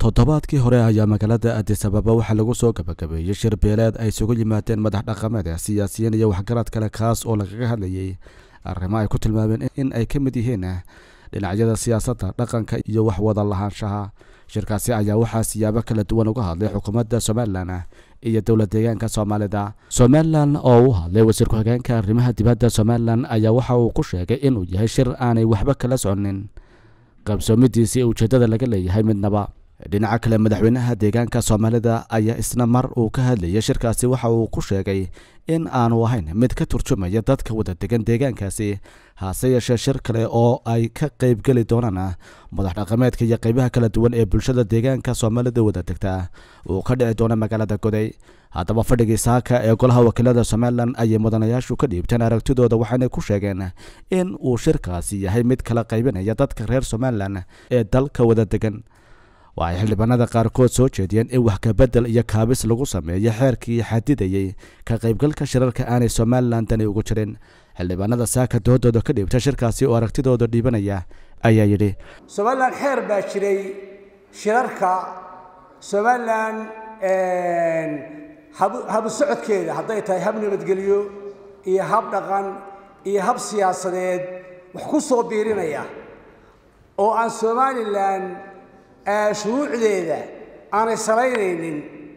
toddobaadkii hore ayaa magaalada adis ababa waxaa lagu soo gabagabeeyey shir beeleed ay isugu yimaadeen madax dhaqameed siyaasiyiin iyo waxgarad kale kaas oo lagaga hadlayay arrimo ay ku tilmaameen in ay ka mid yihiin dhinacyada siyaasadda dhaqanka iyo wax wada lahaanshaha shirkaasi ayaa waxaa siyaabo kala duwan uga hadlay xukuumadda somalilan iyo dowlad deegaanka soomaalida somalilan oo u hadlay wasiir ku-xigeenka arrimaha dibadda somalilan ayaa waxa uu ku sheegay inuu yahay shir aanay waxba kala soconin qabsoomidiisii ujeeddada laga leeyahay midnaba dhinaca kale madaxweynaha deegaanka soomaalida ayaa isna mar uu ka hadlayay shirkaasi waxa uu ku sheegay in aanu ahayn mid ka turjumaya dadka wada degan deegaankaasi hase yeeshee shir kale oo ay ka qaybgeli doonaan madax dhaqameedka iyo qaybaha kala duwan ee bulshada deegaanka soomaalida wada degta uu ka dhici doono magaalada goday haddaba fadhigii saaka ee golaha wakiilada somalilan ayay mudanayaashu ka dhiibteen aragtidooda waxaanay ku sheegeen in uu shirkaasi yahay mid kala qaybinaya dadka reer somalilan ee dalka wada degan waxay xildhibaanada qaarkood soo jeediyeen in wax kabedel iyo kaabis lagu sameeyo xeerkii xadidayey ka qaybgalka shirarka aanay somalilan dani ugu jirin xildhibaanada saaka doodooda ka dhiibta shirkaasi oo aragtidooda dhiibanaya ayaa yidhi somalilan xeer baa jiray shirarka somalilan habu socodkeeda hadday tahay hab nabadgelyo iyo hab dhaqan iyo hab siyaasadeed wax ku soo biirinaya oo aan somalilan shuruucdeeda aanay salaynaynin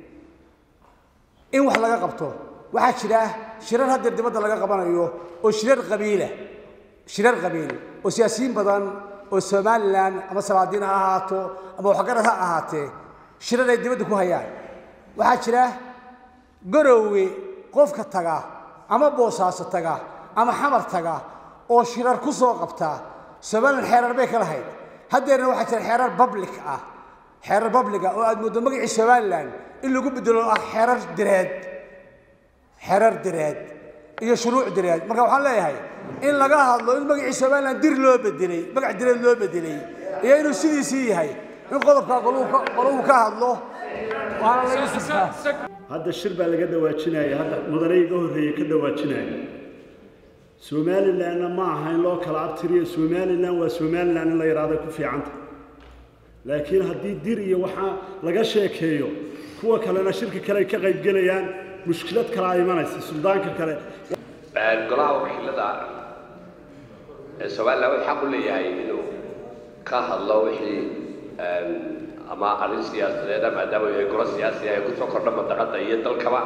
in wax laga qabto waxaa jira shirar haddeer dibadda laga qabanayo oo shirar qabiila shirar qabiil oo siyaasiyiin badan oo somalilan ama salaadiin ha ahaato ama waxgarad ha ahaatee shirar ay dibadda ku hayaan waxaa jira garoowe qofka taga ama boosaaso taga ama xamar taga oo shirar ku soo qabta somalilan xeerar bay ka lahayd haddeerna waxaa jira xeerar public ah xeerar publica oo aad mooddo magacii somalilan in lagu bedelo ah xeerar direed xeerar direed iyo shuruuc direed marka waxaan leeyahay in laga hadlo in magacii somalilan dir loo bedelay magac direed loo bedelay iyo inuu sidiisii yahay in qodobkaa qoluhu ka hadlo waana laga sirtaa hadda shir baa laga dhawaajinaya hadda mudanayga horreeye ka dhawaajinaya somalilanna ma aha in loo kala abtiriyo somalilan waa somalilan in la yidhaahdo ku fiicanta laakiin haddii dir iyo waxaa laga sheekeeyo kuwa kalena shirka kale ay ka qaybgelayaan mushkilad kale a imanaysa suldaanka kale golaha wakiilada ee somalilan wuxuu xaq u leeyahay inuu ka hadlo wixii ama arrin siyaasadeeda maadaama yahay golo siyaasi ay kusoo kordha madaqada iyo dalkaba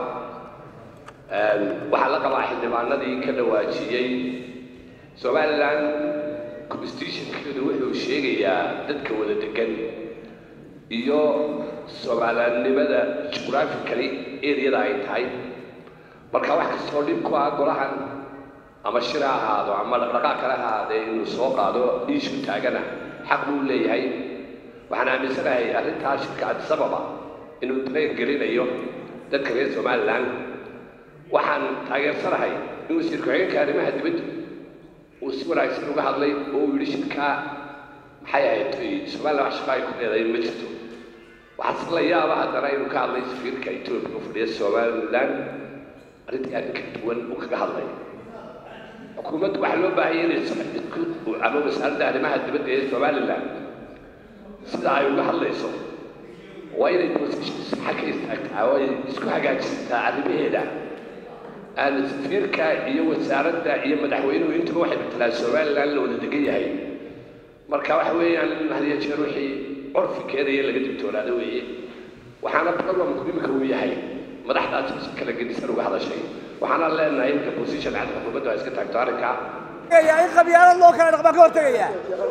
waxaa la qabaa xildhibaanadii ka dhawaajiyey somalilan constitutionkeedu wuxuu sheegayaa dadka wada degan iyo soomaalannimada jughraphically areada ay tahay marka wax kastoo dhib ku ah golahan ama shir ha ahaado ama dhaqdhaqaaq kale ha ahaadee inuu soo qaado iishu taagana xaq buu leeyahay waxaan aaminsanahay arrintaa shirka adisababa inuu dareen gelinayo dadka reer somalilan waxaan taageersanahay in wasiir ku-xigeenka arrimaha dibadda uu si wanaagsan uga hadlay oo uu yidhi shirkaa maxay ahayd somalilan wax shaqo ay ku leedahay ma jirto waxaase la yaaba haddana inuu ka hadlay safiirka etoobiya u fadhiya somalilan arrintii arrin ka duwan uu kaga hadlay xukuumaddu waxaa loo baahaya inay isku ama wasaaradda arrimaha dibadda ee somalilan sida ay uga hadlayso waa inay position saxa ka istaagtaa oo ay isku hagaajisataa arrimaheeda aan safiirka iyo wasaaradda iyo madaxweynuhu intuba waxay matalaan somalilan la wada degan yahay marka waxa weeyaan hadiya jeer wixii curfi keenaya laga digtoonaado weeye waxaana problemku imika uu yahay madaxdaasi si kala gedisan uga hadashay waxaana leenahay imika position cad xukuumaddu ay iska taagto arrinkaa in qabyaalad loo kala dhaqmaan ka hortegaya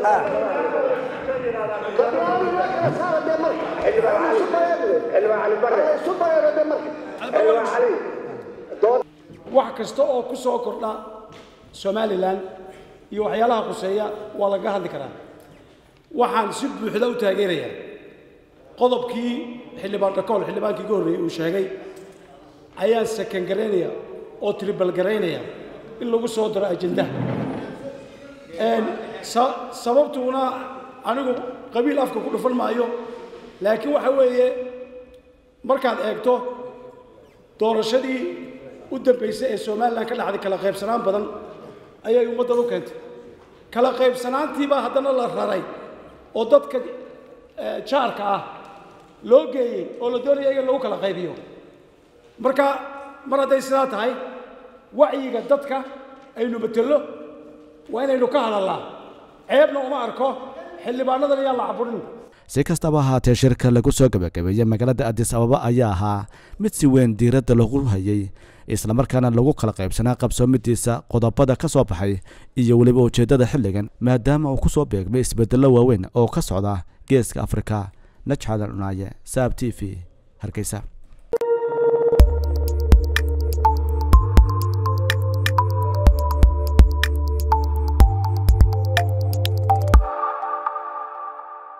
wax kasta oo ku soo kordha somalilan iyo waxyaalaha khuseeya waa laga hadli karaa waxaan si buuxda u taageerayaa qodobkii xildhibaan dhakool xildhibaankii ugu horreeyey uu sheegay ayaan sakangaraynaya oo tribalgaraynaya in lagu soo daro ajendaha sababtuuna anigu qabiil afka ku dhufan maayo laakiin waxa weeye markaad eegto doorashadii u dambaysay ee somalilan ka dhacday kala qaybsanaan badan ayay ummaddan u keentay kala qaybsanaantiibaa haddana la raray oo dadka jaarka ah loo geeyey oo la doonaya in lagu kala qaybiyo marka mar hadday sidaa tahay wacyiga dadka aynu betello waa inaynu ka hadallaa ceebna uma arko xildhibaanadan ayaan la caburin si kastaba ahaatee shirka lagu soo gabagabeeyey magaalada adis ababa ayaa ahaa mid si weyn diiradda lagu hayay islamarkaana lagu kala qaybsanaa qabsoomidiisa qodobada ka soo baxay iyo weliba ujeeddada xilligan maadaama uu ku soo beegmay isbeddello waaweyn oo ka socda geeska afrika najxadan cunaaye saab t v hargeysa